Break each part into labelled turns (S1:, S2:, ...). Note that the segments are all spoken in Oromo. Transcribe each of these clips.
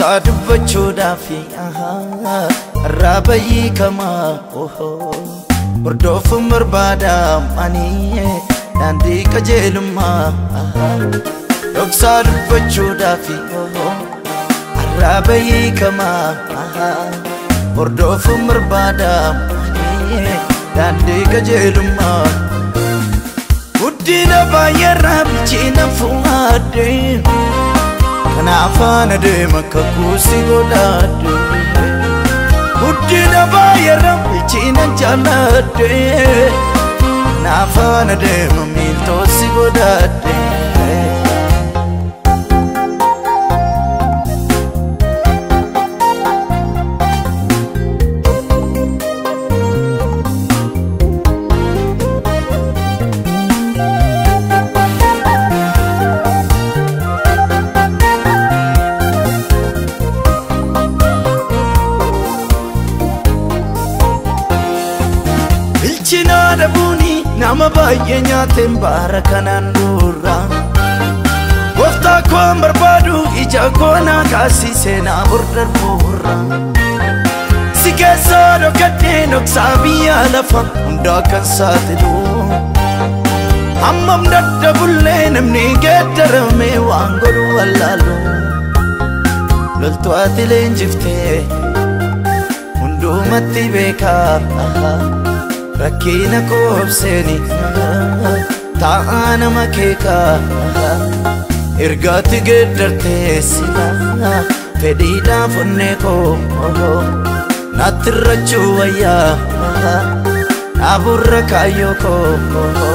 S1: dhoksaa dubbachuudhaaf irraa bayyii kamaa hordoofuun barbaadaam ani daandii qajeelummaa dhoksaa dubbachuudhaaf irraa bayyii kamaa hordoofuun barbaadaam ani daandii qajeelummaa guddina baay'eerraa bilcheena fuudhadhe kanaafaan adeema kakuusi godhadhe guddina baay'eerraa bilcheena jaalladhe kanaafaan adeema miiltoosi godhadhe. Bilchinaa dhabuuni nama baay'ee nyaateen baara kanaan dura Gooftaa koon barbaadu ija koonaa kaasii seenaa burdarbuura Si keessaa dhokadhee dhoksaa biyya lafa hundaa kan saaxilu Hammam daddabullee namni geeddarame waan godhu wallaalu Loltuu ati leenjiftee hundumatti beekaa rakkina koobseeni taa'aa nama keekaa ergaatti geeddartee sila fedhiidhaaf onnee koo natti irrachuu wayyaa dhaaburra kaayyoo koo.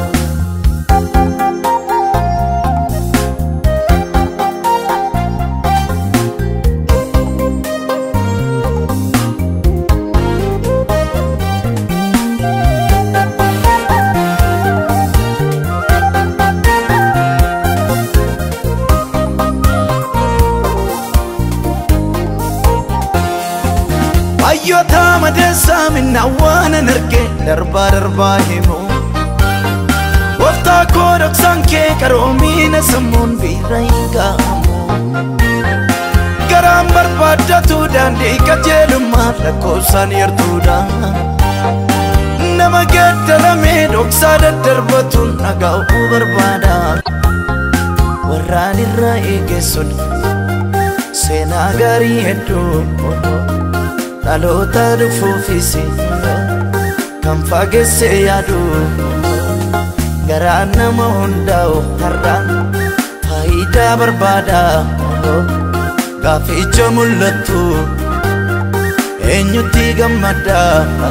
S1: Hayyoota madeessaa minna waan an arge darbaa darbaa himu Gooftaa koo dhoksaan kee qaroomiina sammuun biira hin ga'amu Garaan barbaaddatu daandii qajeelummaa lakkoofsaan yartuudha Nama geeddaramee dhoksaa daddarbatuun dhaga'uu barbaada Warraan irraa eegessuun seenaa gaarii hedduu dhaloota dhufuufis kan fageesse yaadu garaa nama hundaa'u har'a faayidaa barbaada gaaficha mul'attu eenyutti gammada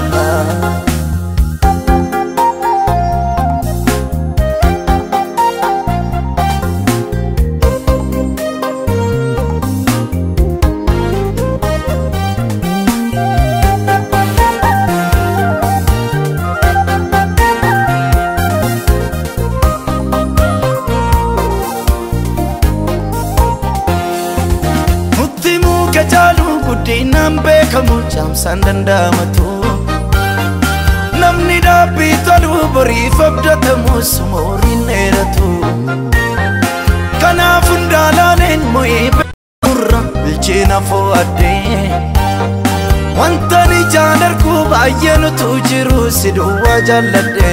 S1: Nutti muka caalu guddinaan beekamu caamsaan danda'amatu Namni dhaabbii tolu boriif abdatamus mooriin dheeratu Kanaaf hundaalaaleen mo'ee beekamurra bilcheena fo'adhee Wanta ijaan argu baay'ee nutu jiru si duwwaa jaalladhe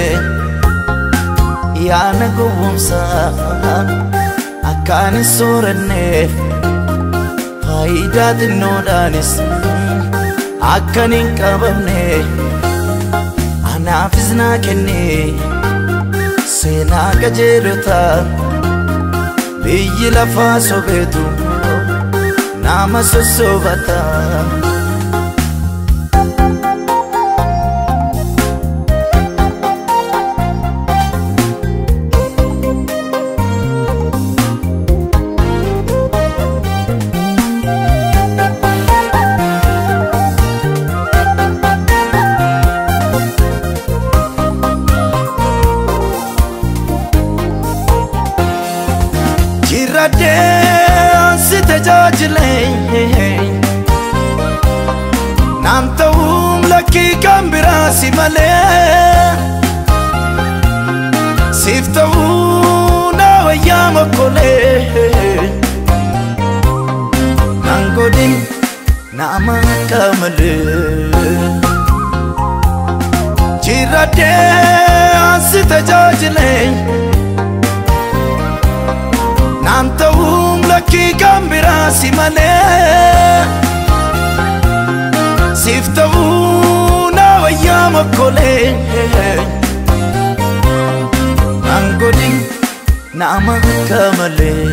S1: Yaana gowwomsaa akkaan hin sooranneef faayidaa xinnoodhaanis akkan hin qabamne anaafis naa kenne seenaa qajeelota biyyi lafaa sobeetu nama sossobata. Jirradhee si tajaajilee Naam ta'uun lakkii kan biraa si malee Siif ta'uu na wayyaa mokkolee Nangoo nama akka malee Jiraddee ansi tajaajilee Naan ta'uun lakkii kan biraa si malee Siif ta'uu na wayyaa makkolee Naan godhin nama akka malee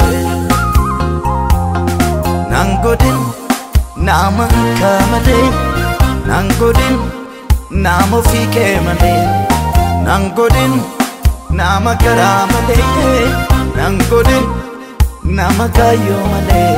S1: Naan godhin nama akka malee Naan godhin nama ofii kee malee Naan godhin nama garaa malee Naan godhin nama kaayyoo malee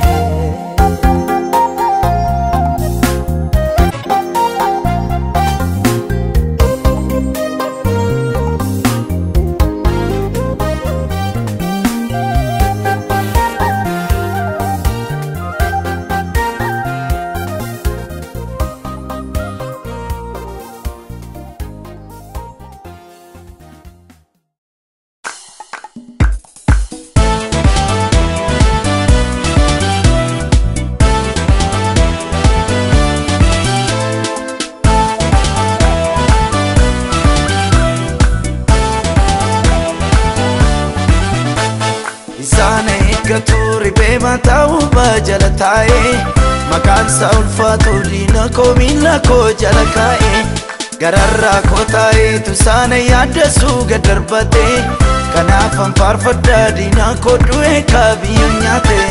S1: Isaan eeggatu riphee mataa ubaa jala taa'ee Maqaan isaa ulfaatu diina koo miila koo jala kaa'ee Gararraa koo taa'eetu isaan yaaddasuu gad darbatee Kanaaf an faarfadhaa diina koo du'ee kaabiyyoo nyaatee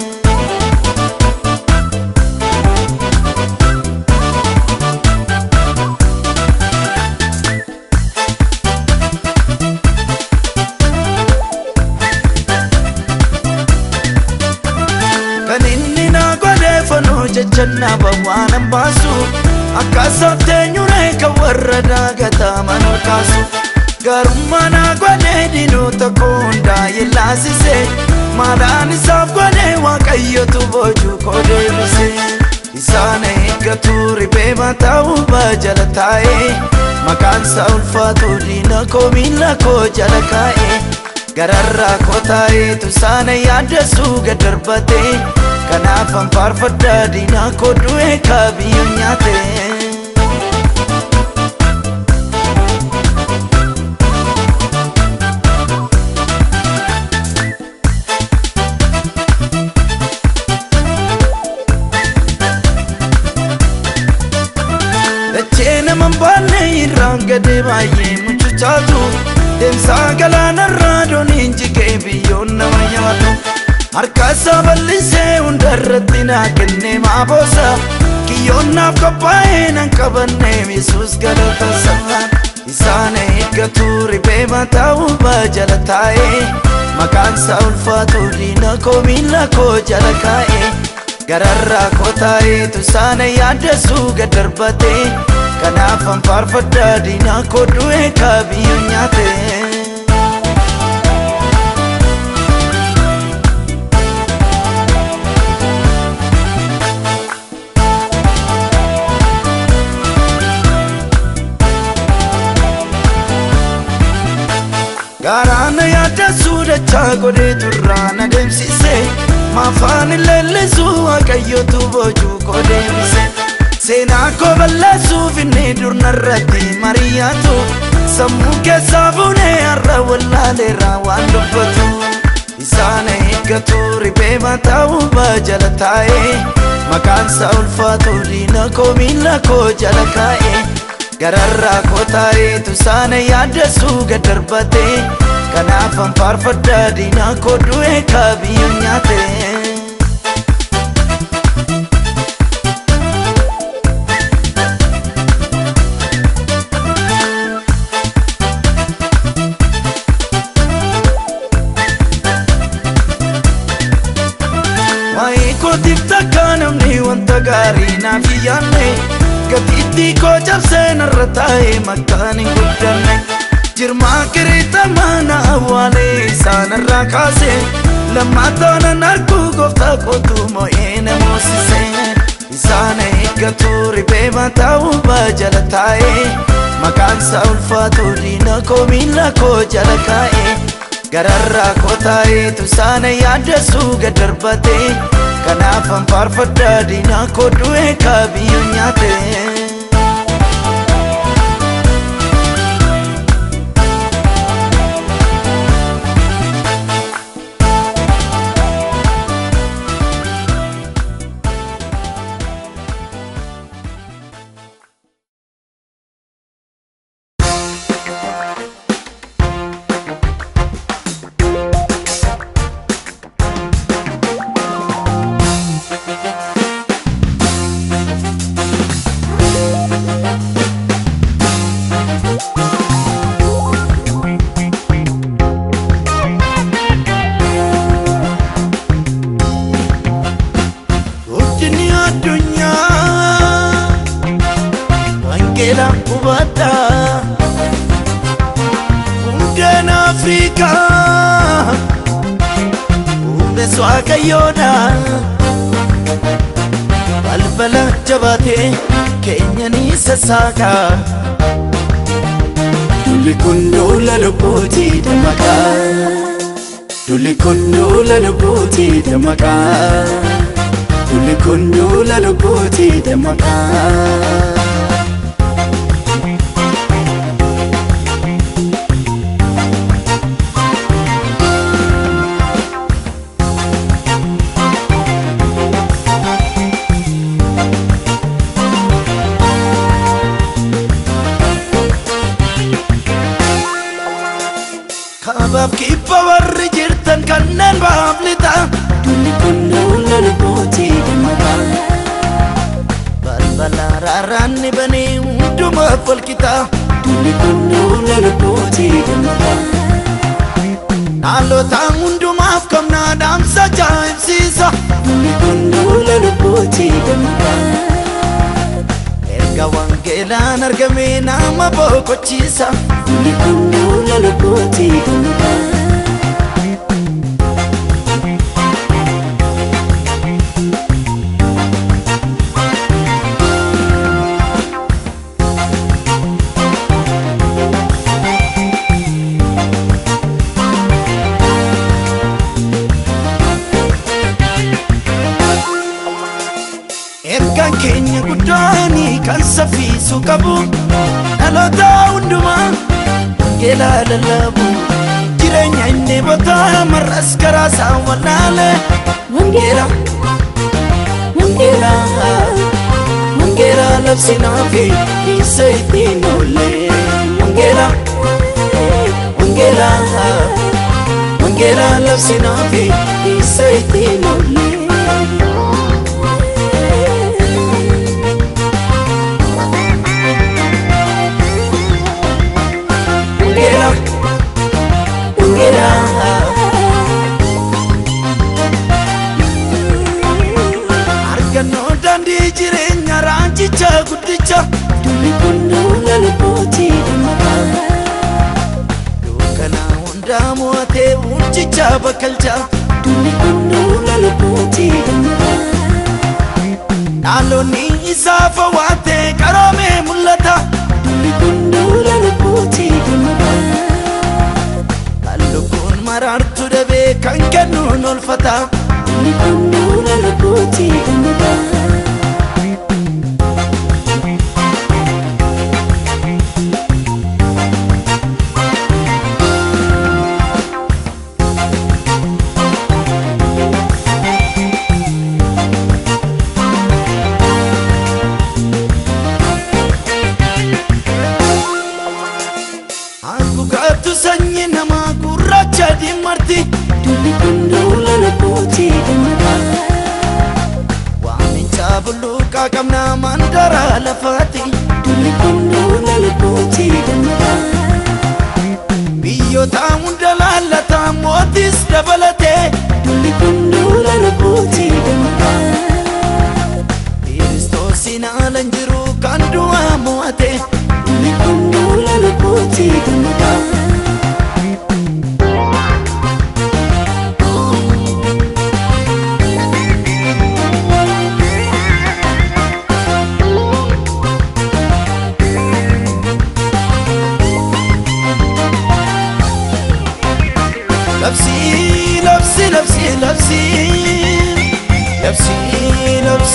S1: Kan inni na godhe fanoo jecha na bawwaanan baasu Akkaasaaf teenyuree kan warra daagataman ol kaasu Garummaa na godhe diinota koo hundaa'e laasise Maalaan isaaf godhe waaqayyotu boojuu koo deebise Isaan eeggatu riphee mataa ubaa jala taa'ee Maqaan isaa ulfaatu diina koo miila koo jala kaa'ee Gararraa koo taa'eetu isaan yaaddasuu gad darbatee Kanaaf an faarfadhaa diina koo du'ee kaabiyyoo nyaatee Dachee nama hin baanne irraan gadee baay'ee mucucaatu Deemsaa galaanarraa dooniin jigee biyyoon nama nyaatu Harka isaa bal'isee hundarratti naa kennee maaboosa Kiyyoon naaf qophaa'ee nan qabannee Yesuus galata isaa Isaan eeggatu riphee mataa ubaa jala taa'ee Maqaan isaa ulfaatu diina koo miila koo jala kaa'ee Gararraa koo taa'eetu isaan yaaddasuu gad darbatee Kanaaf an faarfadhaa diina koo du'ee kaabiyyoo nyaatee Garaana yaaddasuu dachaa godhee turraa na deemsise Maafaan leellisuu waaqayyotu boojuu koo deebise Seenaa koo balleessuuf inni durnarratti mariyaatu Sammuu keessaa fuunee har'a wallaaleerraa waan dubbatu Isaan eeggatu riphee mataa ubaa jala taa'ee Maqaan isaa ulfaatu diina koo miila koo jala kaa'ee Gararraa koo taa'eetu isaan yaaddasuu gad darbatee Kanaaf an faarfadhaa diina koo du'ee kaabiyyoo nyaatee Waa'ee kootiif takka namni wanta gaarii naaf hin yaadne Gatiittii koo cabsee narra taa'ee maqaan hin guddanne Jirmaa kiriitamaa na awwaalee isaanirraa kaase Lammaataanan arguu gooftaa kootu moo'ee na moosise Isaan eeggatu riphee mataa ubaa jala taa'ee Maqaan isaa ulfaatu diina koo miila koo jala kaa'ee gararraa kotaayeetu saana yaadasuu gad darbate kanaaf anfaarfadhaa diinaa koo du'ee kaabiyyoo nyaate. Guddinni addunyaa wangeela hubadha hundeen Afrikaa humnees waaqayyoodha balbala jabaatee keenya ni sassaaka dulli kun duula lubbuutii dammaqaa dulli kun duula lubbuutii dammaqaa. Dulli kun duula lubbuutii dammaqaa. Kaabaaf kibba warri jirtan kanneen baaf lixa. Dulli kun duula lubbuutii dammaqaa. Balbala raaraanni banee hundumaaf wal qixa. Dulli kun duula lubbuutii dammaqaa. Dhaalota hundumaaf qabna dhaamsa ajaa'ibsiisa. Dulli kun duula lubbuutii dammaqaa. Erga wangeelaan argame nama boqochiisa. Dulli kun duula lubbuutii dammaqaa. Ergaan keenya guddaanii kan saffisu qabu dhaloota hundumaa wangeelaa lallabu jireenya inni botaa marras karaa isaa wallaale wangeela wangeela wangeela labsinaa fi isa ittiin oolle wangeela wangeela wangeela labsinaa fi isa ittiin oolle. Ungera, ungera. Argannoo daandii jireenya raanchicha guddicha. Dulli kun duula lubbuutii dammaqaa. Dukkana hundaa mo'atee bulchicha bakkalcha. Dulli kun duula lubbuutii dammaqaa. Dhaalonni isaa fawwaatee qaroomee mul'ata. Dulli kun duula lubbuutii dammaqaa. Lubbuun maraartu dhabee kan kennuun olfata. Dulli kun duula lubbuutii dammaqaa. Haguugatu sanyii namaa gurraacha diimarti. Dulli kun duula lubbuutii dammaqaa. Waamicha bulluqaa qabna mandara lafaati. Dulli kun duula lubbuutii dammaqaa. Biyyoota hunda laallata mootis dabalatee. Dulli kun duula lubbuutii dammaqaa. Kiristoosiin haalan jiru kan du'aa mo'ate. Dulli kun duula lubbuutii dammaqaa.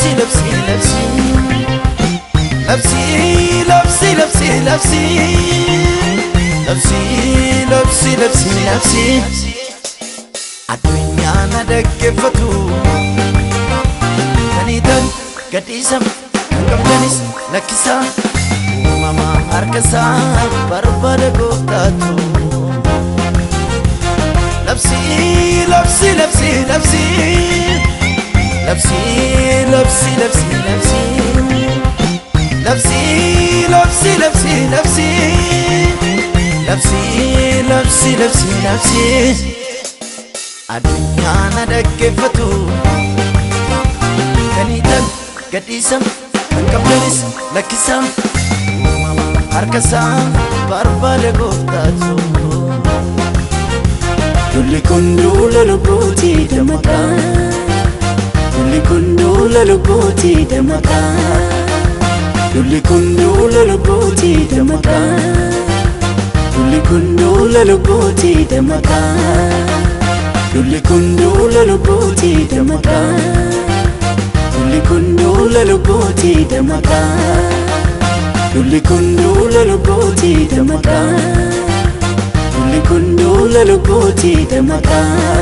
S1: labsi labsi labsi labsi labsi labsi labsi labsi labsi labsi labsi addunyaa na dhaggeeffatu kaniitan gadhiisam kan qabdanis lakkisaa uumama harkasaa barbaada gooftaatu labsi labsi labsi labsi labsi labsi labsi labsi labsi labsi labsi labsi labsi labsi labsi labsi addunyaa na dhaggeeffatu kaniitan gadhiisam kan qabdanis lakkisam uumama harkasaa barbaada gooftaatu
S2: Lulli kun duula lubbuutii damaqaa Lulli kun duula lubbuutii damaqaa Lulli kun duula lubbuutii damaqaa Lulli kun duula lubbuutii damaqaa Lulli kun duula lubbuutii damaqaa Lulli kun duula lubbuutii damaqaa Lulli kun duula lubbuutii damaqaa Lulli kun duula lubbuutii damaqaa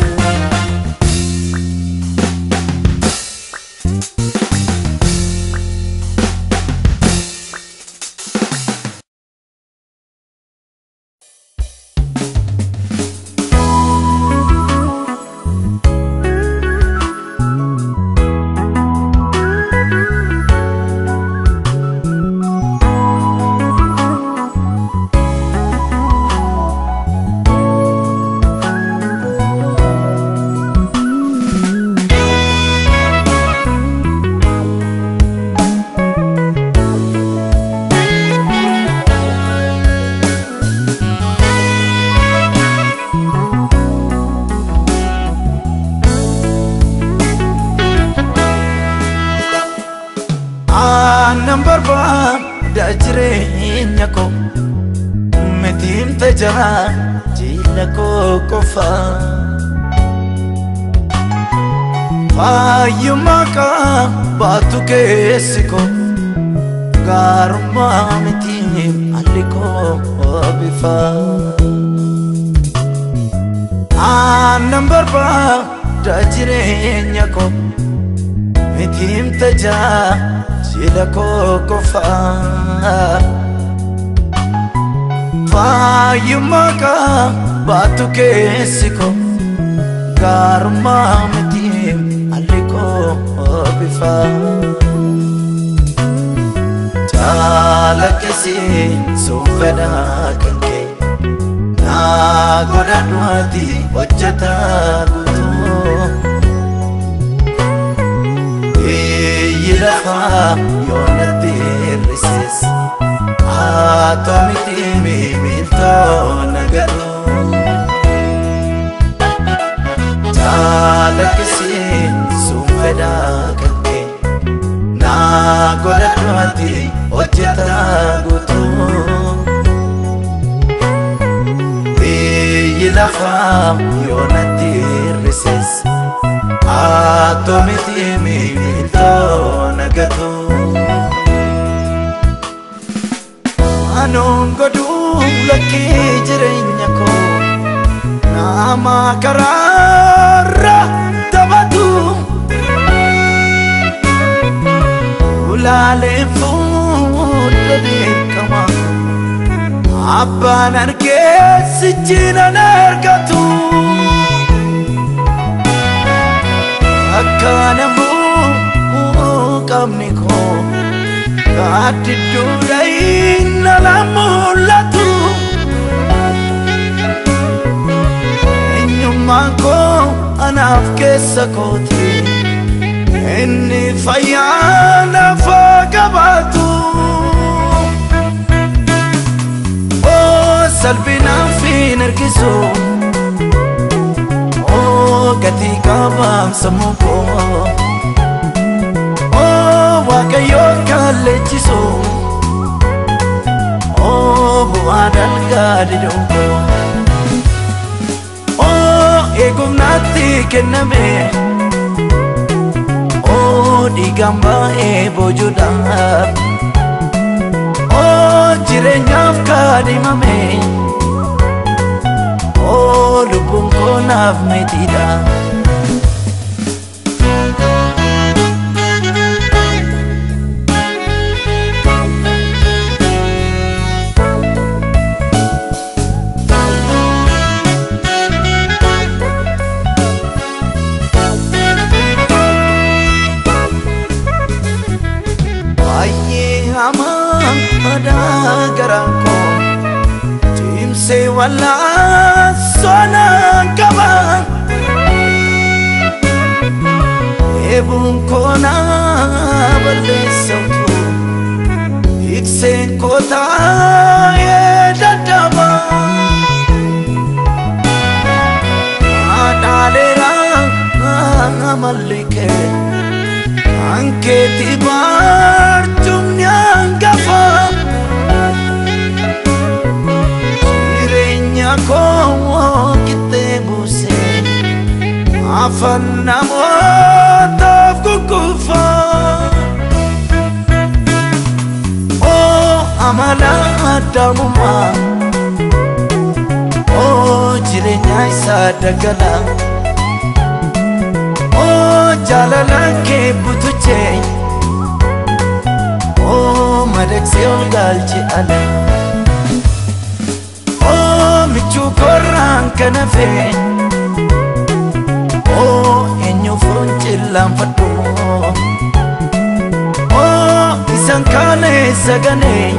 S1: aannan barbaada jireenya koo mitiin tajaa jiila koo qofa fayyummaa qabaatu keessi koo gaarummaa mitiin alli koo bifa aannan barbaada jireenya koo mitiin tajaa jiila koo qofa fayyummaa qabaatu keessi koo gaarummaa mitiin alli koo bifa jaalakkisi sun fedhaa kan kee naa godhadhuwaati hojjetaa guutuu biyyi lafaa yoonatti hir'ises haa miti miiltoo nagadhu jaalakkisiin sun fedhaa kan kee naa godhadhuwaati hojjetaa guutuu biyyi lafaa yoonatti hir'ises haa miti miiltoo nagadhu Anuun godhuu lakkii jireenya koo nama karaarra taphatu ulaaleen fuula beekama abbaan argee sichiinan argatu akka namuu qabni koo Kaadidduudha inni ala mul'atu Eenyummaan koo anaaf keessa kooti Inni fayyaa nafa qabaatu Oo salphinaaf hin ergisu Oo gatii qabaam sammuu koo waaqayyo kallechisu oo bu'aa dalgaa didongo oo eegumnaatti kenname oo dhiigaan baay'ee boojuudhaaf oo jireenyaaf kaadhimame oo lubbuun koo naaf mitiidha. baay'ee hamaa madaa garaa koo cimsee wallaansonaan qaba eebuun koo naa balleessatu ikseen koo taa'ee daddaba haadhaaleeraa mallikee Ankeeti baartumni hangafa Jireenya koo qixxee buusee Afaan namootaaf gugguufa Oo amala addaamumaa Oo jireenya isaa dagalaa Oh jaalala kee butuchee Oh madaqsee ol galche ala Oh michuu korraan kana fee Oh eenyu furuun cillaanfadhu Oh isan kaalee saganee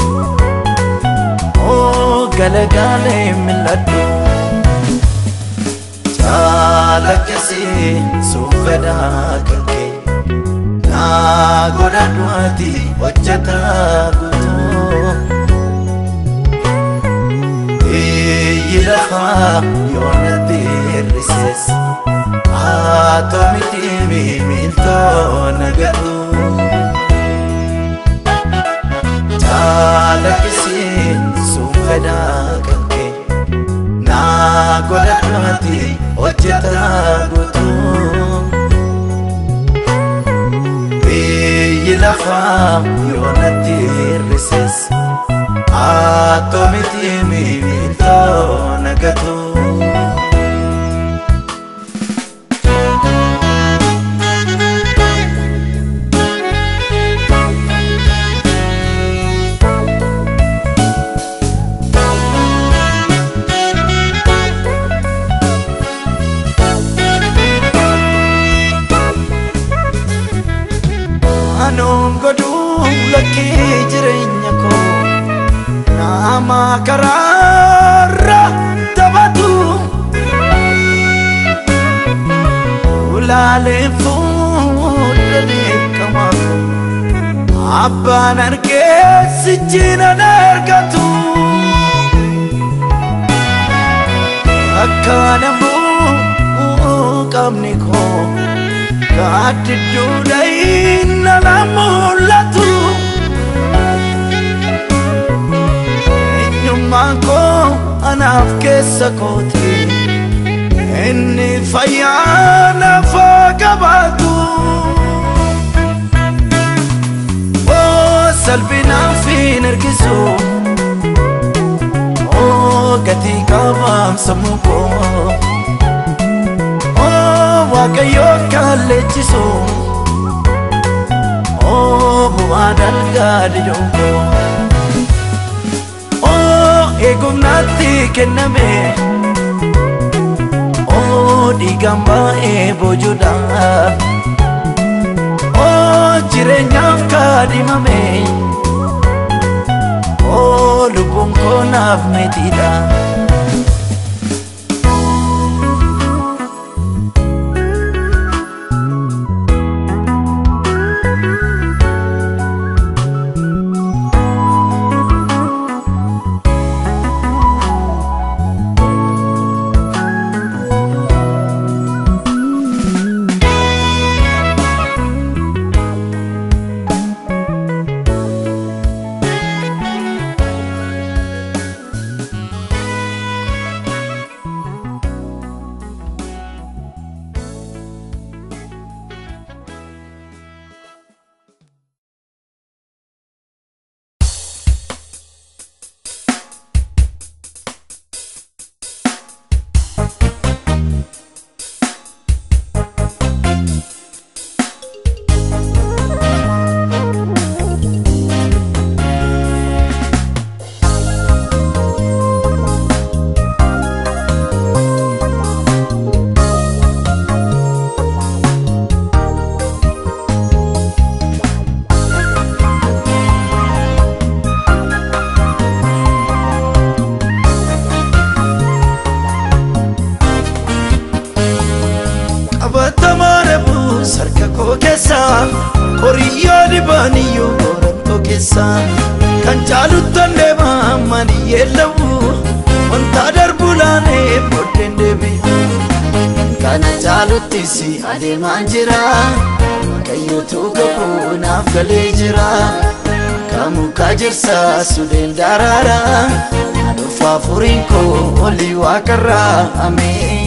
S1: Oh galagaalee mil'adhu Caalaqisee suufadhaa kan kee naa godhadhu ati hojjetaa guutuu. Biyyi lafaa yoo natti hir'ises haa ta'u miti miiltoo nagatu. Caalaqisee suufadhaa kan kee naa godhadhu ati hojjetaa guutuu. Biyyi lafaa yoo natti hir'ises haa ta'u miti miiltoo nagatu. Anoon godhuu lakkee jireenya koo nama karaarra taphatu ulaaleen fuudha beekama abbaan argee sichiinan argatu akka namuu qabni koo gaaddidduu inna na mul'atu eenyummaan koo anaaf keessa kooti inni fayyaa nafaa qabaatu oo salphinaaf hin ergisu oo gatii qabaam sammuu koo waaqayyo kallechisu oo bu'aa dalgaa didongo oo eegumnaatti kenname oo dhiigaan baay'ee boojuudhaaf oo jireenyaaf kaadhimame oo lubbuun koo naaf mitiidha. horiyyoo dhibaaniyyuu qorantoo keessa kan caaluttan deemaa maniyyee labu wanta darbu laanee booddeen deebi'u kana caaluttis adeemaan jira kayyootuu kakuu naaf galee jira kamukaa jirsa sudeen daraara aduufaa furiin koo olii waaqarraa ameen.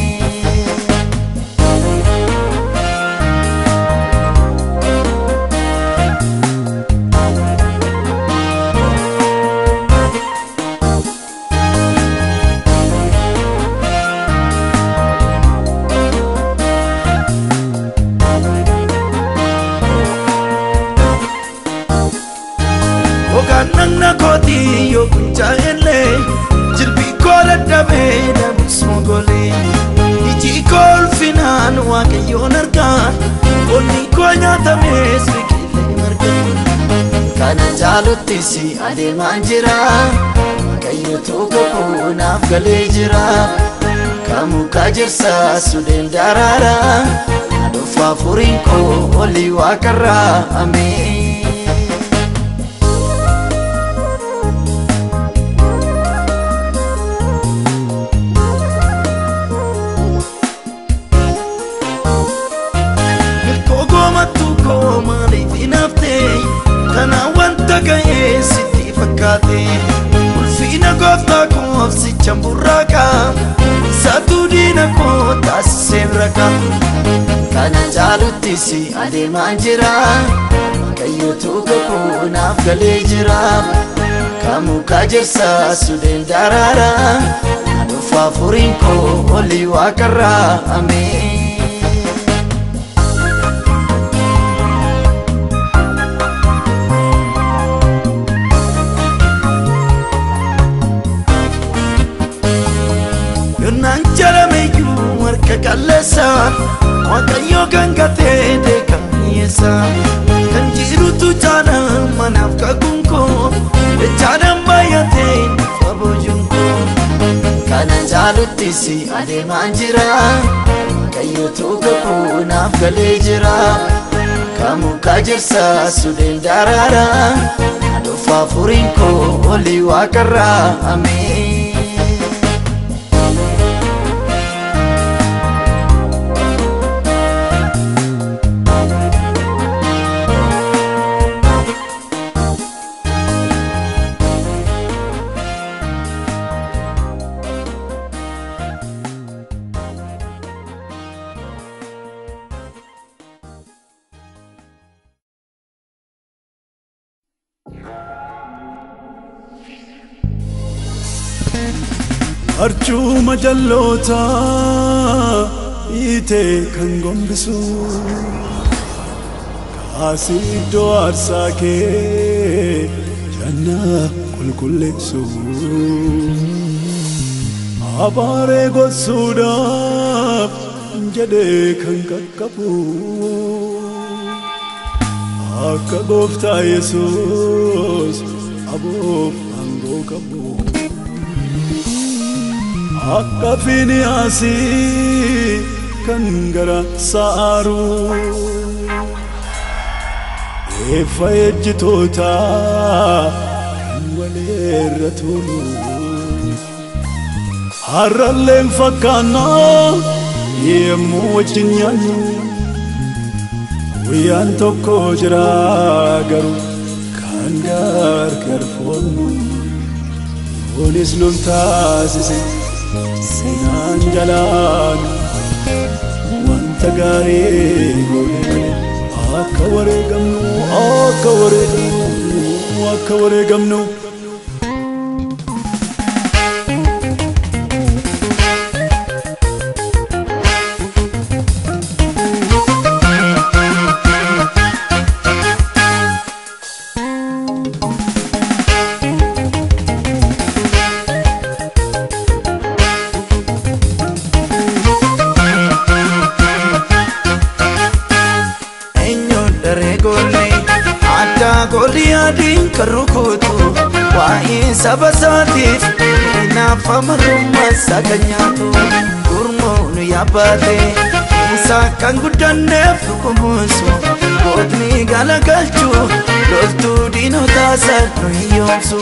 S1: Ogaan dhagna kootii yoo kuncaa'ellee jilbii koo dadhabee dhabus mogolee iji koo ulfinaan waaqayyoon argaa qonni koo nyaatamees biqilee marga kana caaluttis adeemaan jira waaqayyootuu kakuu naaf galee jira kamukaa jirsa sudeen daraara aduufaa furiin koo olii waaqarraa ameen. Milkoo goomattuu koo maaliif hinaaftee Kanaan wanta ga'ee sitti fakkaate Ulfiina gooftaa koo obsichan burraaqa Saatuu diina koo taasisee raqa Kana caaluttis adeemaan jira Kayyootuu kakuu naaf galee jira Kamukaa jirsa sudeen daraara Aduufaa furiin koo olii waaqarraa ameen. Yonnaan jalameyyuu harka qalleessaan Waaqayyoo kan gatee deekan dhiyeessaan Kan jirutu jaanaan manaaf kakuun koo Dachaadhaan baay'atee dhufa boojuun koo Kana caaluttis adeemaan jira Waaqayyootuu kakuu naaf galee jira Kamukaa jirsa sudeen daraara Aduufaa furiin koo olii waaqarraa ameen.
S2: Arjuma jalloota hiitee kan gombisu kaasii iddoo aarsaa kee jannaa qulqulleessu abaaree gossuudhaaf jedhee kan qaqqabu akka gooftaa yesuus aboof aangoo qabu. akka Finiyaasii kan gara sa'aaru eeffa ejjitoota kan waleerra tolu harralleen fakkaannaa yemmuu wajjin nyaannu guyyaan tokko jira garuu kan gargar foonnu Kunis nun taasise seenaan jalaan wanta gaarii goone akka wareegamnu akka wareegamnu akka wareegamnu.
S1: eenyuun daree goone addaa goolii adiin kan rukutu waa'ee saba isaatiif naaf amarummaa isaa kan nyaatu gurmuun yaabbaate isaa kan guddanneef dhukumusu gootni galagalchuu loltuu diinotaa sadhu hiyyoomsu.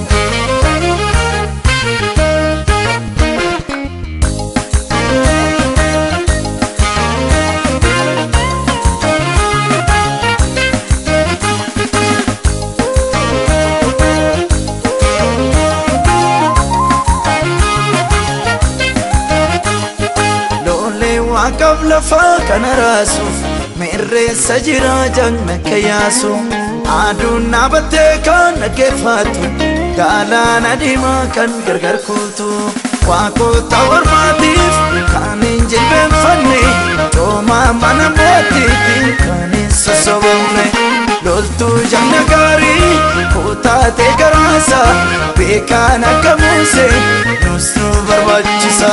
S1: Waaqaaf lafaa kana raasuuf mirreessa jira jagna kayyaasu aduun dhaabattee kan dhaggeeffatu galaana diimaa kan gargar kuutu waaqota ormaatiif kan hin jilbeenfanne coomaa mana mootiitiin kan hin sossobamne loltuu jagna gaarii kutaatee garaasa beekaan akka muusee nus nu barbaachisa.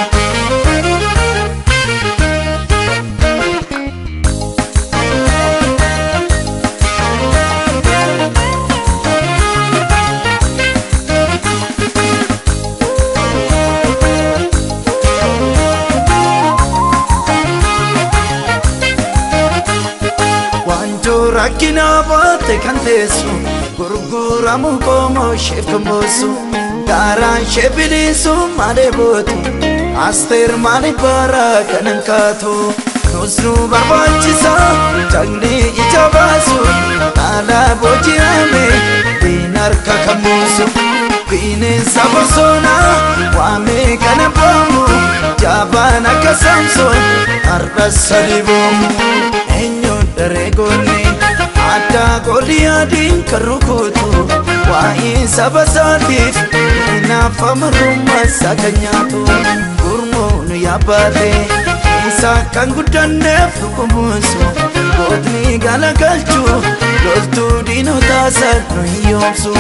S1: rakkina baate kan teessu gurguramu qomoo isheef kan boossu gaaraan ishee bilisu maalee bootu asteer maaliif bara kan hin kaatu nus nu barbaachisa jagni ija baasu dhaala booji'ame diin harka kan buusu bineensa bosona waamee kana boomu jaabaan akka saamsoon har'a sadi boomu eenyuun daree goonee addaa goliyaadiin kan rukutu waa'ee saba isaatiif naaf amarrummaa isaa kan nyaatu gurmuun yaabbaate isaa kan guddanneef dhugumuusu gootni galagalchuu loltuu diinotaa sadhu hiyyoomsu.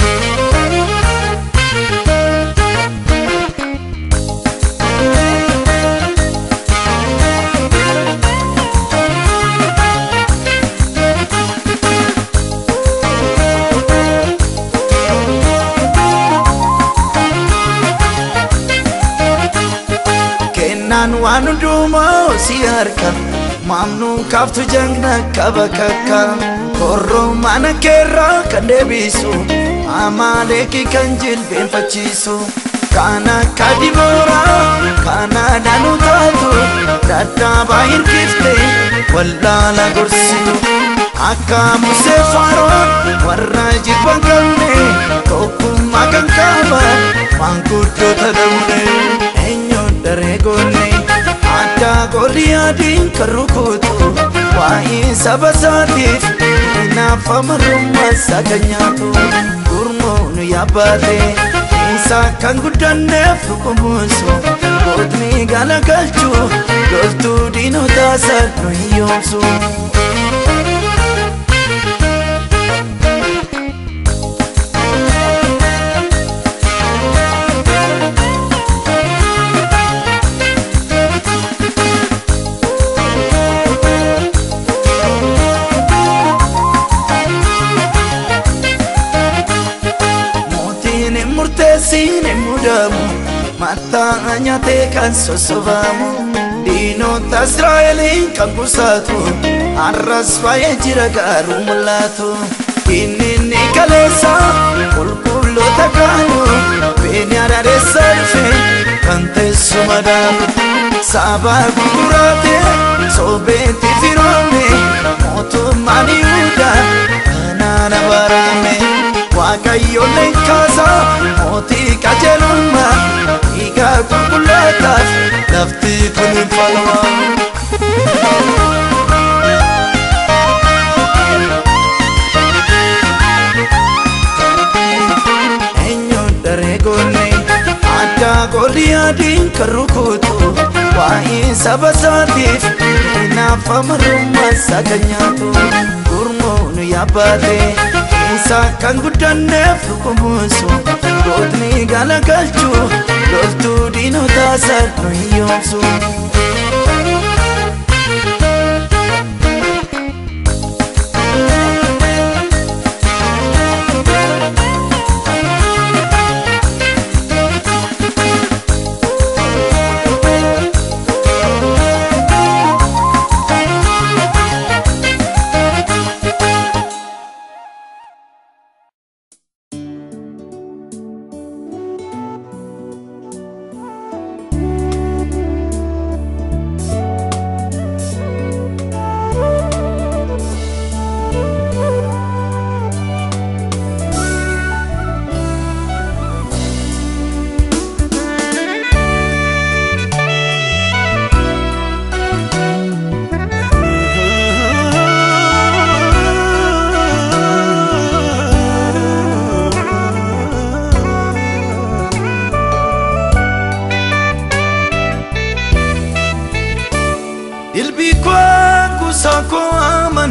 S1: kennaan waan hundumaa si harka maamnuu kaaftu jagna qaba kakka korroo mana keerraa kan deebisu amaaleeki kan jilbeenfachiisu kana akka dibooraa kana danuu taatu dadhaabaa hirkifte wallaala gorsitu akka musee faaroon warra jibban qabne tokkummaa kan qaban maanguddoota dabne eenyuun daree goonne addaa goliyaadiin kan rukutu waa'ee saba isaatiif naaf amarrummaa isaa kan nyaatu gurmuun yaabbaate isaa kan guddanneef dhugumuusu gootni galagalchuu loltuu diinotaa sadhu hiyyoomsu. murteessiin hin mudamu mataa nyaatee kan sossobamu diinota Israa'eliin kan busaatu har'as baay'ee jira gaaruu mul'atu inni ni kaleessa qulqulloota kaanu beeni adaadeessa dhufe kan teessuma dhaabu saba gurguraate soobeetti firoome mootummaan Yihuudaa kanaan abaarame. waaqayyoon leenkaasa mootii qajeelummaa dhiigaa qulqullootaaf lafti kun hin falmaa. Eenyuun daree goonne addaa goliyaadiin kan rukutu waa'ee saba isaatiif naaf amarrummaa isaa kan nyaatu gurmuun yaabbaate. isaa kan guddanneef dhugumuusu gootni galagalchuu loltuu diinotaa sadhu hiyyoomsu.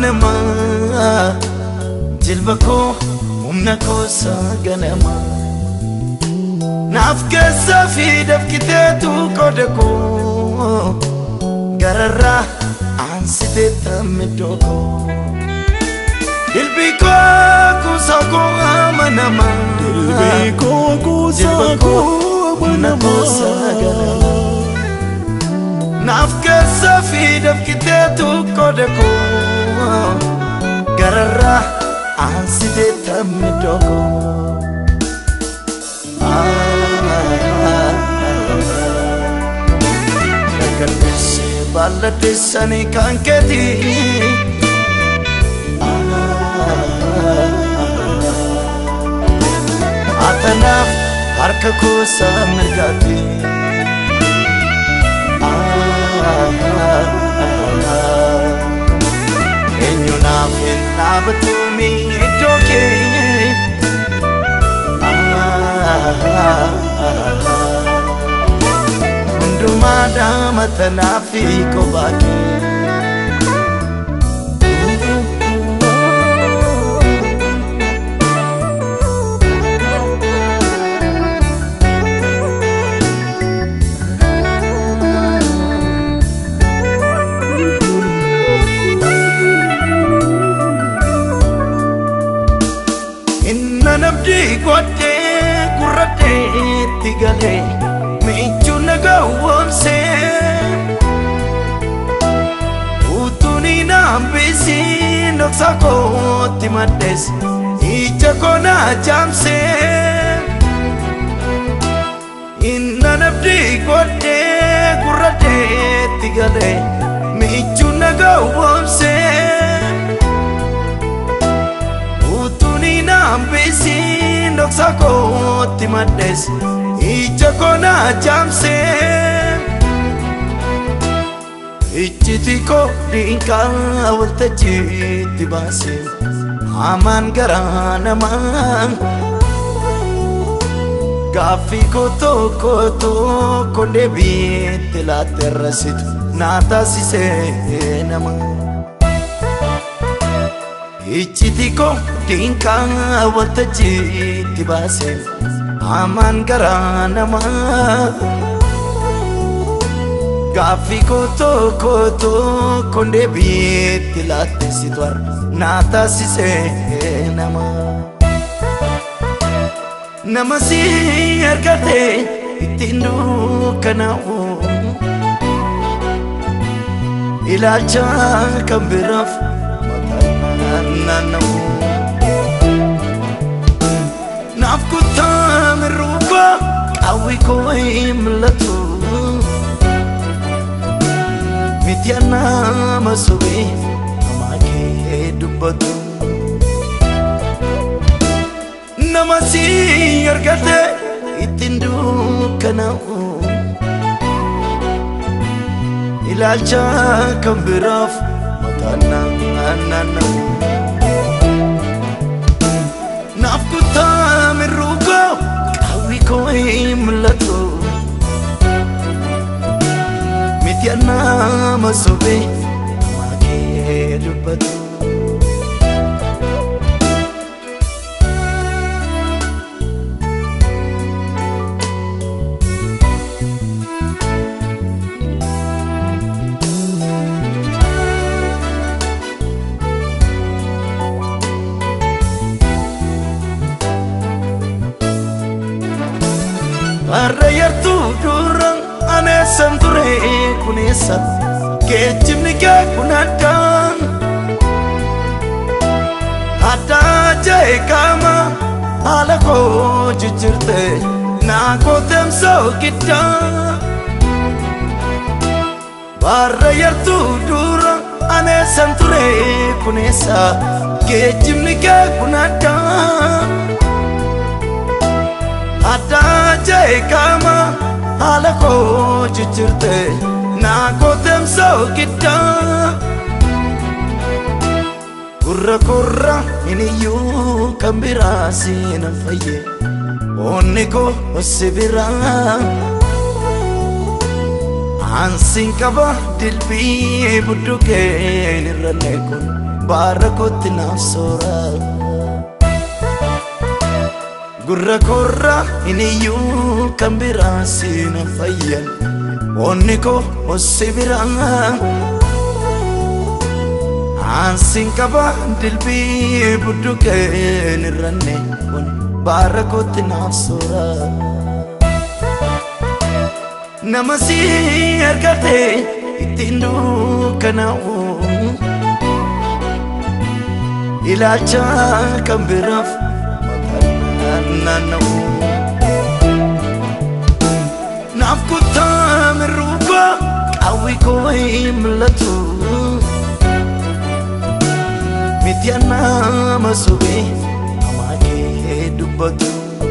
S1: nama jilba koo humna koosaa ganama naaf keessa fi dafkiteetu qooda koo gararraa aansitee tammiddoo koo dilbii koo kuusaa koo amanama
S2: Dilbii koo kuusaa koo
S1: humna koosaa ganama naaf keessa fi dafkiteetu qooda koo gararraa aansitee tammiddoo koo Garbisse bal'adde sanii kan keeti Atanaaf harka koosaa mirgaatti Eenyu naaf hin dhaabatumi iddoo kee hundumaa daamatanaa fi kophaake Inna nabdi godhee gurradheetti galee michuu nagaa woomsee utuun hin hambisiin dhoksa kootti maddees ija koo naa jaamsee inna nabdi godhee gurradheetti galee michuu nagaa woomsee. Utuni nambisiin dhoksa kootti maddees ija koo naa jaamsee ijjiti koo diinkaa waltajjiitti baasee hamaan garaa namaa gaaffii koo tokko tokko deebiitti laatte rasitu naa taasisee namaa. Iccitii koo diinkaa waltajjiitti baasee hamaan garaa namaa Gaaffii koo tokko tokko deebiitti laatte situ naa taasisee namaa Nama si argatee ittiin dukkanaa'u Ilaalcha kan biraaf naanna'u naaf kuttaa mirruuba qawwi koo hin mul'atu miti nama sobee namaa kee dubbatu nama si argate ittiin dukkanaa'u ilaalcha kan biraaf naanna'u naaf kuttaa mirruuba qawwi koo hin mul'atu miti nama sobee namaa kee dubbatu. Har'a yartuu dura aneessan ture kuneessa geejjibni kee kun addaa addaa jee qaama haala koo jijjiirte naa gooteemsoo giddaa Har'a yartuu dura aneessan ture kuneessa geejjibni kee kun addaa addaa jee qaama haala koo jijjiirte naa gooteemsoo giddaa gurra korra hiniyyuu kan biraa siina fayye onni koo si biraa ansiin qaba dilbii buddukeen irrallee kun baara kootti naaf soora gurra korra hin iyyuu kan biraa siina fayyan onni koo ossi biraa Ansin qaba dilbii budduqeen irranne kun baara kootti naaf soora. Nama si argate ittiin dukkanaa'u ilaalcha kan biraaf maqaan naanna'u. Naaf kuttaa mirruuba qawwi koo hin mul'atu. miti nama sobee namaa kee dubbatu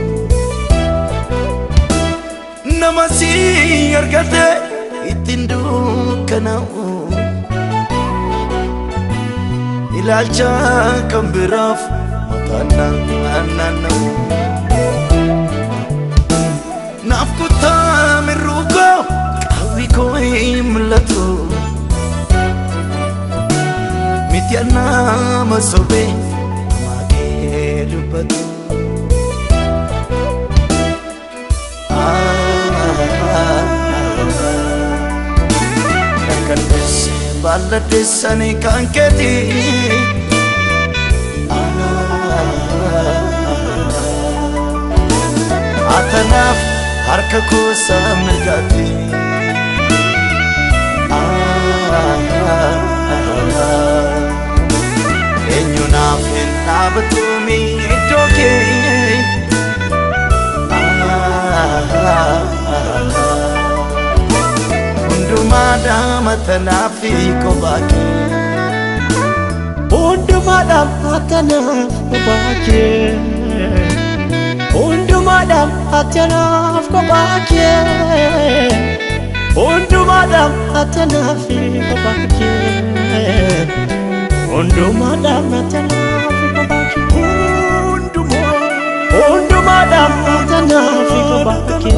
S1: nama si argate ittiin dukkanaa'u ilaalcha kan biraaf maqaan naanna'u naaf kuttaa mirruugoo qawwi koo hin mul'atu. miti nama sobee namaa kee dubbatu. Kalbeesse baalladheessanii kan keeti. Atanaaf harka koosaa mirgaati. eenyu naaf hin dhaabatumi iddoo kee hundumaa daamatanaa fi kophaa kee
S2: Hundumaadhaaf atanaaf kophaa kee Hundumaadhaaf atanaaf kophaa kee Hundumaadhaaf atanaaf kophaa kee Hundumaadhaaf atanaaf kophaa kee Hundumaadhaaf atanaaf kophaa kee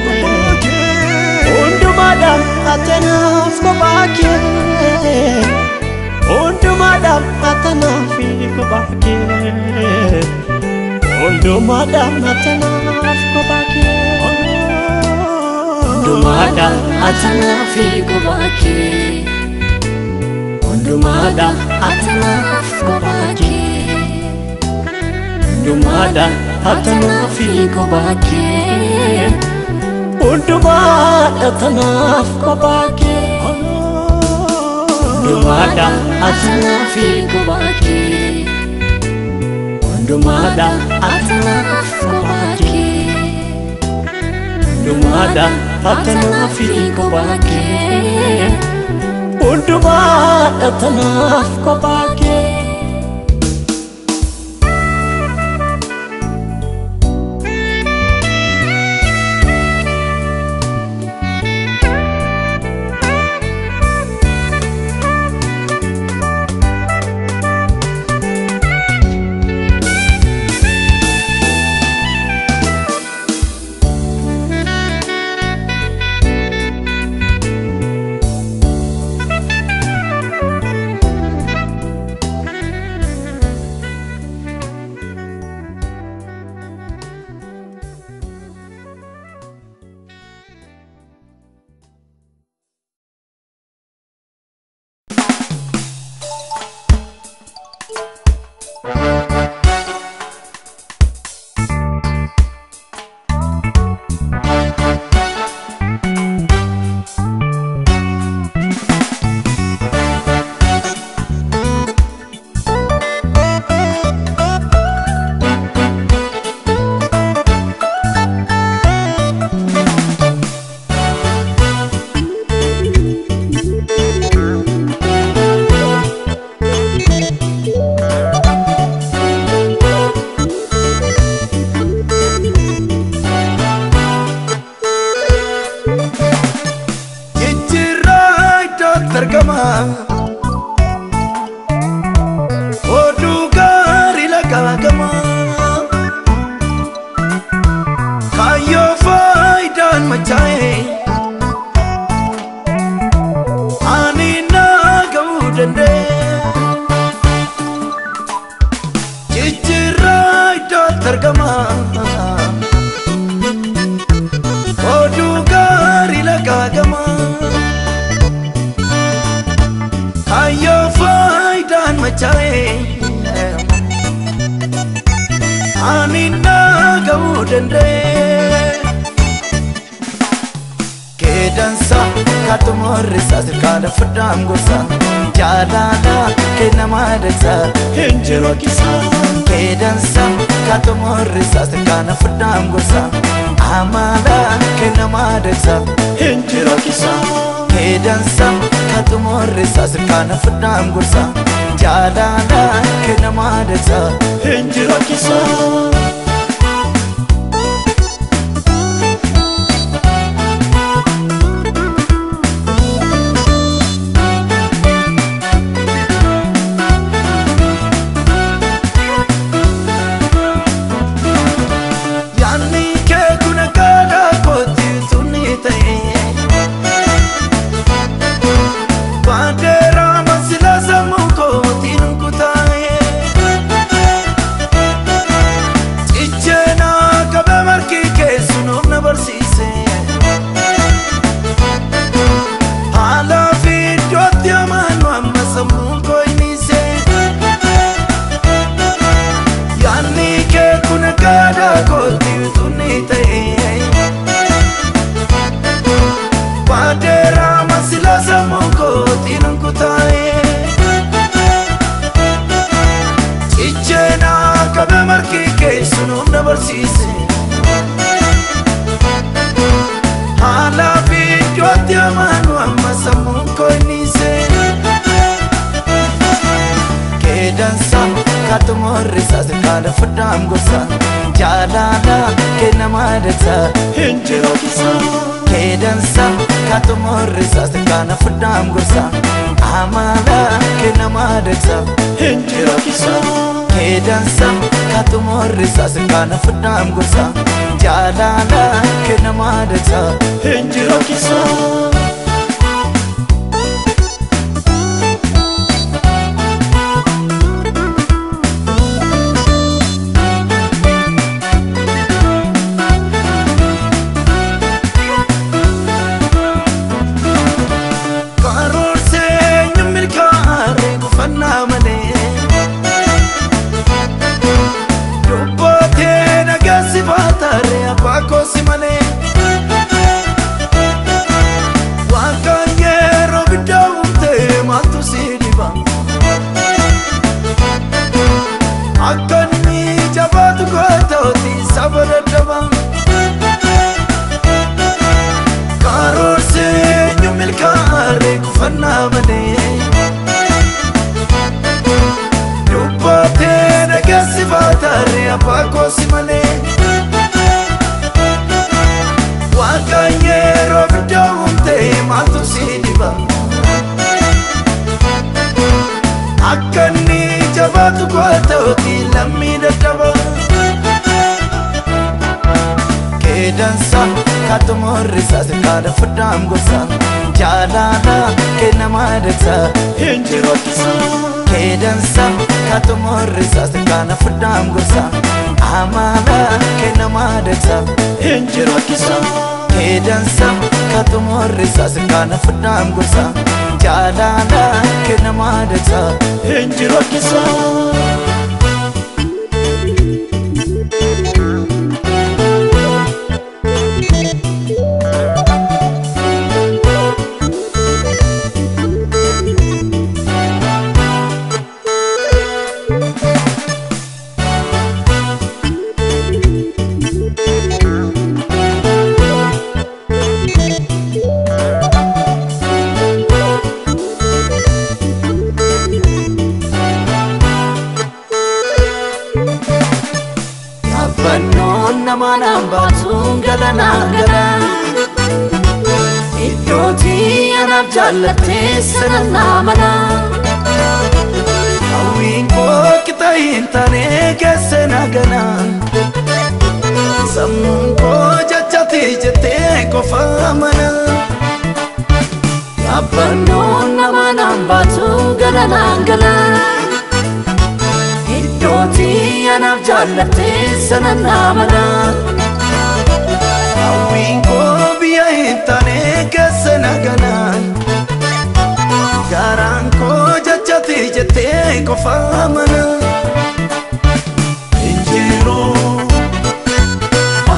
S2: Hundumaadhaaf atanaaf kophaa kee Hundumaadhaaf atanaaf kophaa kee Hundumaadhaaf atanaaf kophaa kee
S3: Hundumaadhaaf atanaaf kophaa kee Hundumaadhaaf atanaaf kophaa kee Hundumaadhaaf atanaaf kophaa kee
S2: Hundumaadhaaf atanaaf kophaa kee
S3: Hundumaadhaaf atanaaf kophaa kee Hundumaadhaaf atanaaf kophaa kee
S2: Hundumaadhaaf
S3: atanaaf kophaa kee
S2: Hundumaadhaaf atanaaf kophaa kee
S1: jijjiirraa iddootti argama oduu gaarii lagaagama kaayyoo faayidaan machaa'e ani naa ga'uu danda'e danda'e Keedansa katumorrisa sirkaana furdaan gorsa jaalala kennamaa dansa
S2: Injiroo kisaa
S1: Keedansa katumorrisa sirkaana furdaan gorsa amala kennamaa dansa
S2: Injiroo kisaa
S1: Keedansa katumorrisa sirkaana furdaan gorsa jaalala kennamaa dansa
S2: Injiroo kisaa
S1: Yaanni kee kun gaadha kooti sunni ta'e Baandeera masila sammuu kootiin kutaa'e Cicheena qabe margi keessu nuuf na barsiise Haala fi iddootti amaanu amma sammuun koo innise Yaanni kee kun gaadha kooti sunni ta'e Baandeera masila sammuu kootiin kutaa'e Cicheena qabe margi keessu nuuf na barsiise Haala fi iddootti amaanu amma sammuun koo innise Keedansa katumorrisa sirkaana furdaan gorsa jaalala kennamaa dansa
S2: Injiroo kisaa
S1: Keedansa katumorrisa sirkaana furdaan gorsa amala kennamaa dansa
S2: Injiroo kisaa
S1: Keedansa katumorrisa sirkaana furdaan gorsa jaalala kennamaa dansa
S2: Injiroo kisaa
S1: Karoorsee milkaa'ee gufannaa malee Dubbootee nageessi baataaree abbaa koosi malee Waaqaan yeroo biddaa uumtee maaltu si dhiba Akka inni jabaatu gootooti saba dadhabaa Karoorsee milkaa'ee gufannaa malee Dubbootee nageessi baataaree abbaa koosi malee Waaqaan yeroo biddaa uumtee maaltu si dhiba Akka inni jabaatu gootooti lammii dadhaba Keedansa katumorrisa sirkaana furdaan gorsa jaalala kennamaa dansa
S2: Injiroo kisaa
S1: Keedansa katumorrisa sirkaana furdaan gorsa amala kennamaa dansa
S2: Injiroo kisaa
S1: Keedansa katumorrisa sirkaana furdaan gorsa jaalala kennamaa dansa
S2: Injiroo kisaa
S1: Yaabbannoon nama naan baatuun galanaa gala Iddootii anaaf jaallattee sana naa mala Hawwiin koo qixa hin taane keessa na gala Sammuun koo jachatti jettee qofa mana Yaabbannoon nama naan baatuun galanaa gala Iddootii anaaf jaallattee sana naa mala Hawwiin koo biyya hin taane keessa na gala Garaan koo jachatti jettee qofa mana Injiroo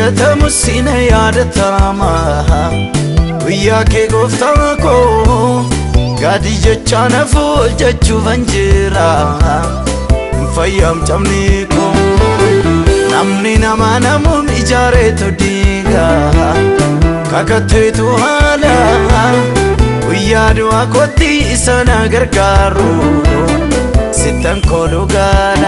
S1: dagatamu sina yaadatama guyyaa kee gooftaa koo gaadii jechaa nafu hojjechuufan jira hin fayyamcamne koo namni nama namuun ijaareetu diiga kakatteetu haala guyyaa du'aa kootti isa na gargaaru sittan kooluu gaala.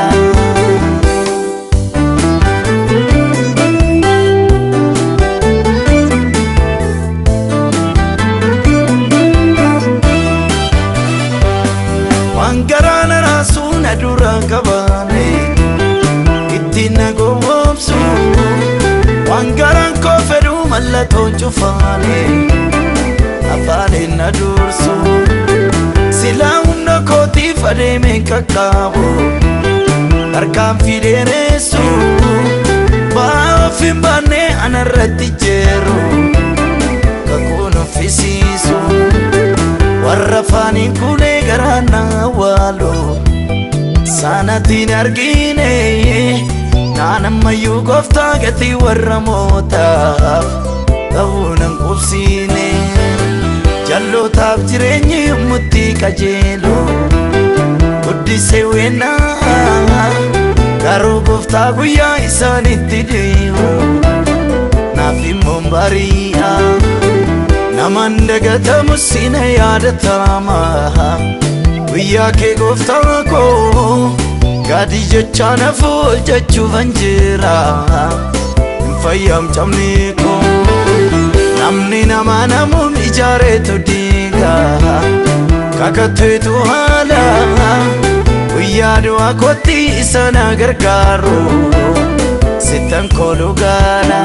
S1: waan garaana raasuu na dura qabaane ittiin na gowwoomsu waan garaan koo fedhuu mallattoo cufaane afaaniin na dursu silaa hunda kootiif adeemeen qaqqaabu harkaan fideeneessu ba'aa of hin baanne anarratti jeeru kakuun uffisiisu warra faaniin kuulee garaa na awwaalu saanatiin argine naanammayyuu gooftaa gatii warra mootaaf ta'uu nan qubsiine jallootaaf jireenyi yommutti qajeelu guddisee weennaa garuu gooftaa guyyaa isaanitti deemu naaf immoo bari'a naman dagatamu sina yaadatama guyyaa kee gooftaa koo gaadii jechaa nafu hojjechuufan jira hin fayyamcamne koo namni nama namuun ijaareetu diiga kakatteetu haala guyyaa du'aa kootti isa na gargaaru sittan kooluu gaala.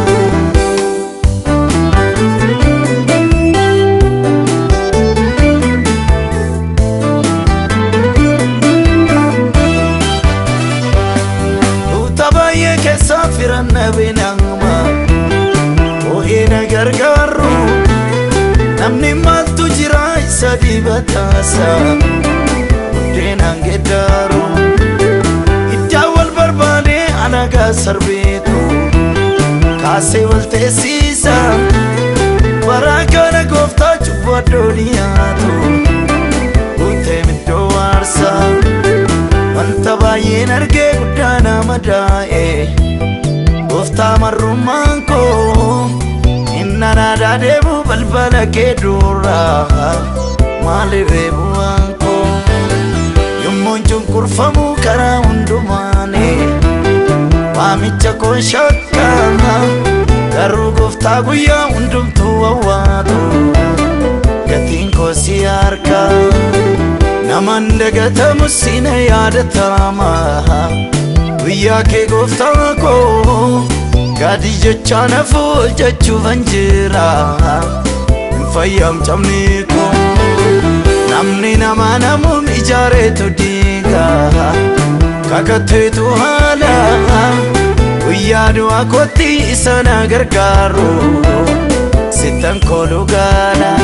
S1: baay'ee keessaa firanna beenama oo'ee na gargaaru namni maaltu jira isa dibataasa buddeenaan geddaaru iddaa wal barbaade anagaa sarbeetu kaasee wal teessisa baraa kana gooftaa cubbuu addoo dhiyaatu guutee middoo waarsaa wanta baay'een argee guddaa nama daa'e gooftaa marrummaan koo inna naadaa deemu balbala kee dura maaliif eebuwaan koo yommuun cunqurfamu karaa hundumaane waamicha koo shakka garuu gooftaa guyyaa hundumtuu wawwaatu gatiin koo si harkaa naman dagatamu sina yaadatama guyyaa kee gooftaa koo gaadii jechaa nafu hojjechuufan jira hin fayyamcamne koo namni nama namuun ijaareetu diiga kakatteetu haala guyyaa du'aa kootti isa na gargaaru sittan kooluu gaala.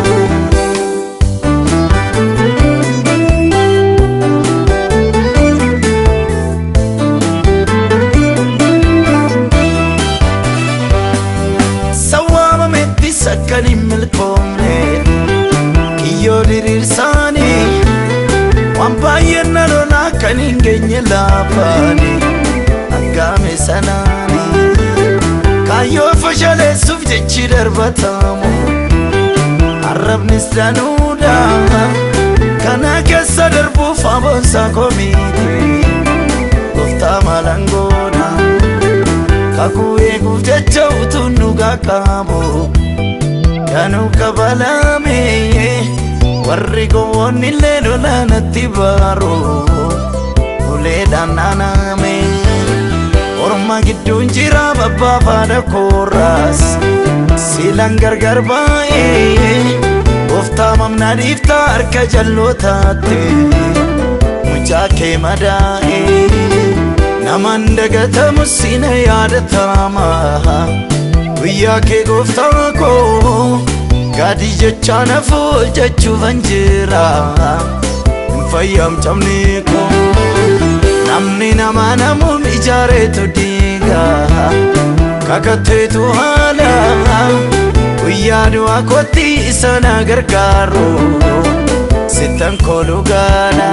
S1: akkan hin milkoomne kiyyoo diriirsaanii waan baay'een na lola akkan hin geenye laafaani aggaame sanaani kaayyoo fashaleessuuf jechi darbatamu arrabnis danuudha kana keessa darbuuf aboonsaa komiiti gooftaa maalangoodha kakuu eeguuf jecha utuu nu qaqqaabu kanu kabalame warri gowwoonni illee lolaanatti baaru uleedhaan naaname orma gidduun jira babbaafaadha koorraas siilan gargar baay'ee gooftaa mamnaa dhiiftaa harka jallootaatti mucaa kee madaa'ee naman dagatamu sina yaadatama guyyaa kee gooftaa koo gaadii jechaa nafu hojjechuufan jira hin fayyamcamne koo namni nama namuun ijaareetu diiga kakatteetu haala guyyaa du'aa kootti isa na gargaaru sittan kooluu gaala.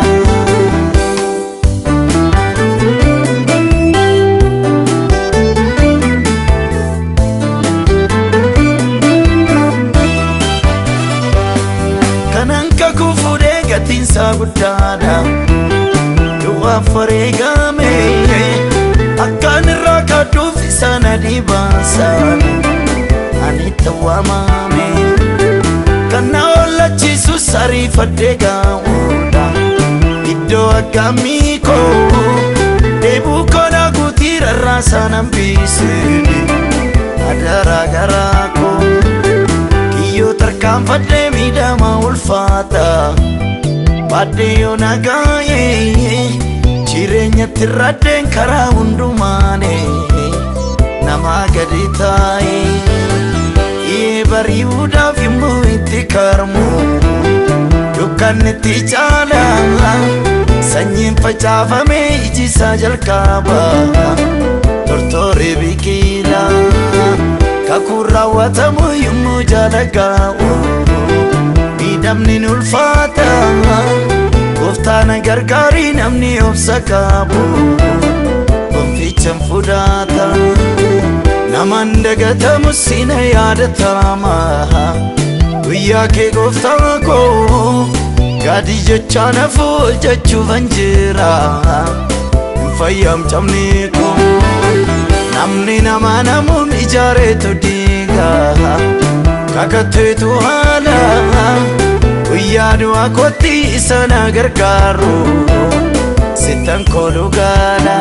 S1: kanan kakuu fuudhee gatiinsaa guddaadha du'a fareegame akkaan irraa kaadduuf isa na dhibaasan ani tawwaamame kan na ollachiisus ariifadhee gaa'uudha iddoo akkamii koo deebuu koona guutii rarraasaa nan biise adaraa garaa koo kiyyoo tarkaanfadhee miidhama ulfaata baadhee yoo nagaayee jireenyatti raddeen karaa hundumaane nama gadi taa'ee ee bari'uudhaaf immoo itti karmu dukkanni itti caala sanyiin facaafame iji isaa jalqaba tortoree biqila kakuun raawwatamu yommuu jaalagaa'u miidhamni ni ulfaata gooftaan gargaarii namni obsa qabu gonfichan fudhata naman dagatamu sina yaadatama guyyaa kee gooftaa koo gaadii jechaa nafu jechuufan jira hin fayyamcamne koo namni nama namuun ijaareetu diiga kakatteetu haala guyyaa du'aa kootti isa na gargaaru sittan kooluu gaala.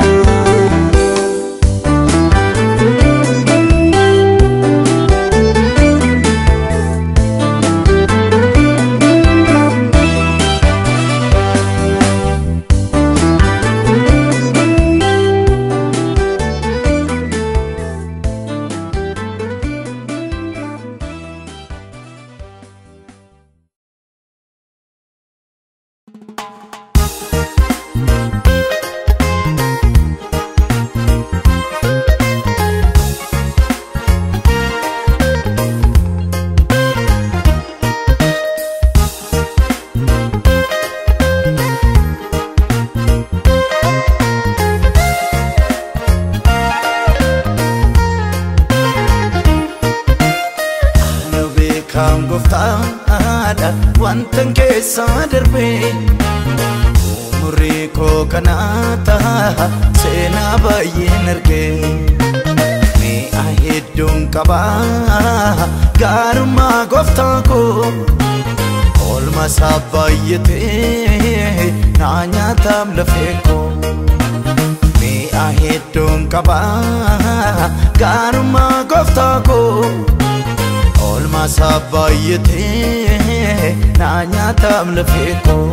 S1: Nu beekam gooftaadha wantan keessa darbe umurii koo kana ta'a seenaa baay'een arge mi'a hedduun qaba gaarummaa gooftaa koo oolma isaa baay'atee naa nyaataam lafee koo mi'a hedduun qaba gaarummaa gooftaa koo oolma isaa baay'atee naa nyaataam lafee koo.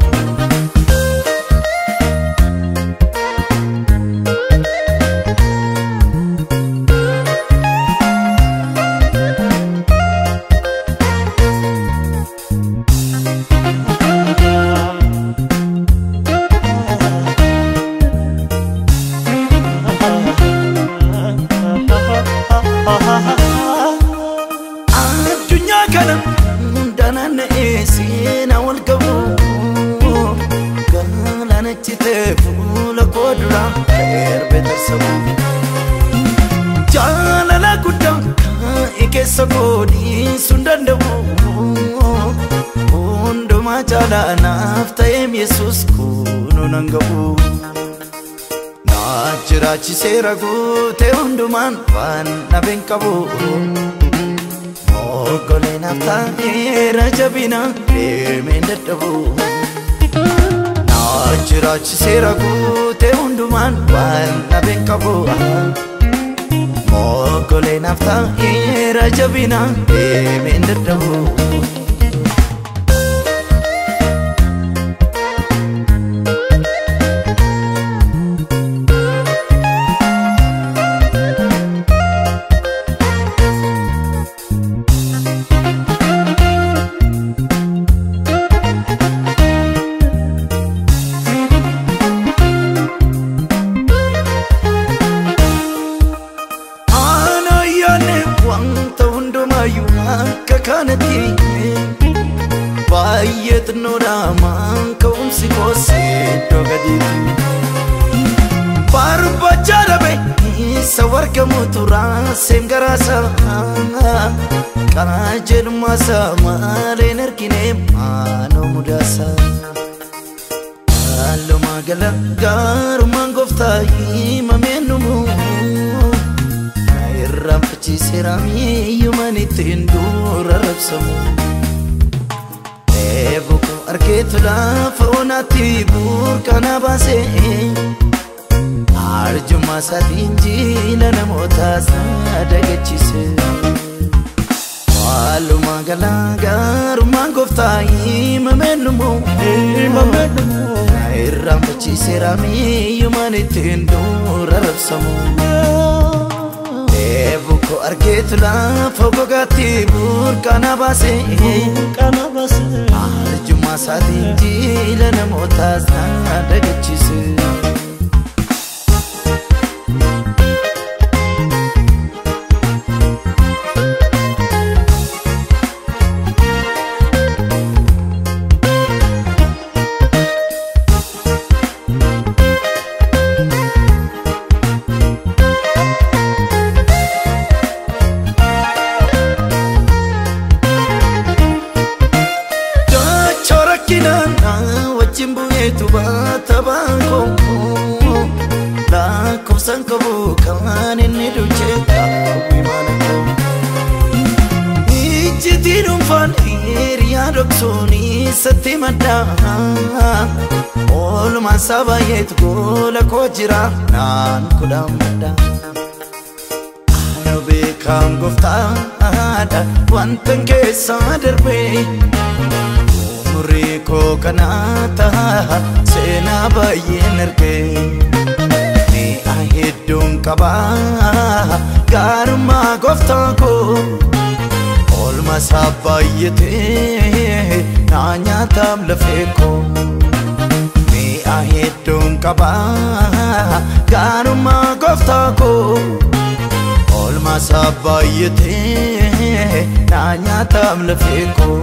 S1: addunyaa kana danana'ee seenaa wal qabu galaanachitee fuula koo dura erbe tarsabu jaalala guddaa kaa'e keessa godhiisuu hin danda'u hundumaa caalaa naaf ta'eem yesus kunuu nan gabu naa jiraachiseera guutee hundumaan waan dhabeen qabu Moggoleen ta'eera jabina deemeen dadhabu Naa jiraachiseera guutee hundumaan waan dhabeen qabu Moggoleen ta'eera jabina deemeen dadhabu xinnoodhaamaan ka'umsi koosee iddoo gadiiti barbachaa dhabe isa wargamu turaa seem garaasaa qajeelumaasaa maaleen argine maanoo mudaasaa Halluma gala gaarummaan gooftaa himameen dhumu irraanfachiiseera miiyyumaan ittiin dura rabsamu eebuku argeetu laafa onaatti burqana baasee arjummaa isaatiin jiila namootaas dagachiise Halluma gala gaarummaan gooftaa himameen dhumu irraanfachiiseera miiyyumaan ittiin dura rabsamu eebuko argeetu laafa gogaatti burqana baasee arjummaa isaatiin jiila namootaas dagachiise. rakkinaan wajjin bu'eetu baata baakoo lakkoofsaan qabu kan inni dulchee qabu imaana koo ijjitii dhuunfaan hiriyaa dhoksuun isatti maddaa oolmaan isaa baay'eetu goola koo jira naan kudhaan maddaa Ano beekaan gooftaadha wantan keessaa darbee umurii koo kanaa ta'a seenaa baay'een argee mi'a hedduun qabaa gaarummaa gooftaa koo oolma isaa baay'atee naa nyaataam lafee koo mi'a hedduun qabaa gaarummaa gooftaa koo oolma isaa baay'atee naa nyaataam lafee koo.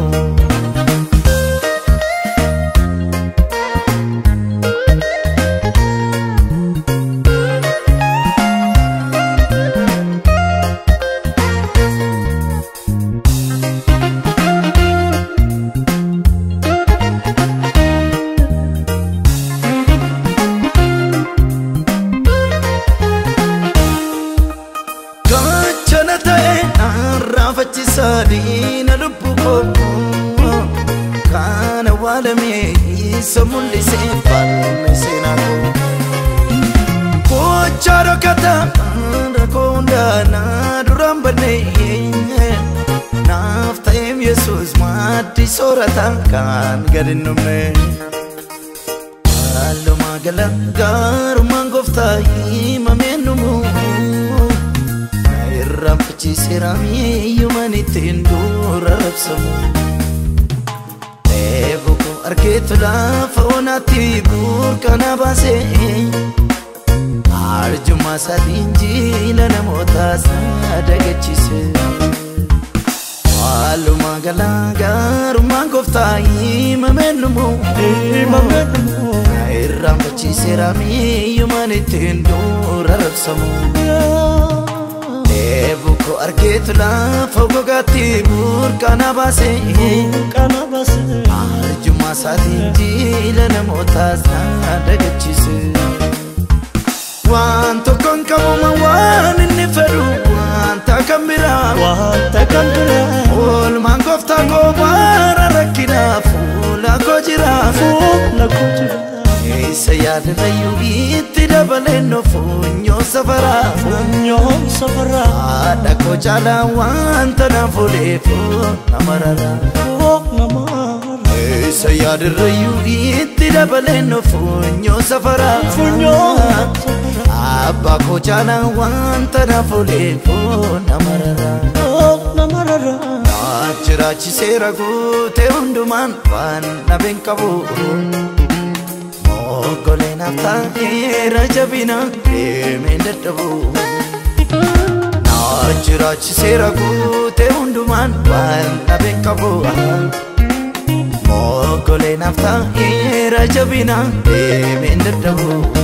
S1: Gaachana ta'e arraafachiisa diina lubbu koo kana waalamee isa mul'isee falme seenaa koo gochaa dhokata rakkoo hundaanaa duraan bannee naaf ta'eef yesuus maaddii soorata kan gad hin dhumne. Halluma gala gaarummaan gooftaa himameen dhumu. irraanfachiiseera miiyyumaan ittiin dura rabsamu eebuku argeetu laafa onaatti burqana baasee arjummaa isaatiin jiila namootaas dagachiise halluma gala gaarummaan gooftaa himameen dhumu irraanfachiiseera miiyyumaan ittiin dura rabsamu eebuko argeetu laafa gogaatti burqana baasee arjummaa isaatiin jiila namootaas dagachiise waan tokkoon qabuma waan inni fedhu wanta kan biraa
S2: Wanta kan biraa
S1: oolmaan gooftaa koo baara rakkinaa fuula koo jira
S2: fuula koo jira.
S1: isa yaadanayyuu itti dabaleen funyoo safaraa
S2: Funyoon safaraa
S1: haadha koo caalaa wanta naaf odeeffoo namarara
S2: oo namaa
S1: isa yaadarrayyuu itti dabaleen funyoo safaraa
S2: Funyoo
S1: abbaa koo caalaa wanta naaf odeeffoo namarara
S2: oo namarara
S1: jiraachiseera guutee hundumaan waan dhabeen qabu moggoleen haftaa'eera jabina deemeen dadhabu naa jiraachiseera guutee hundumaan waan dhabeen qabu moggoleen naaf ta'eera jabina deemeen dadhabu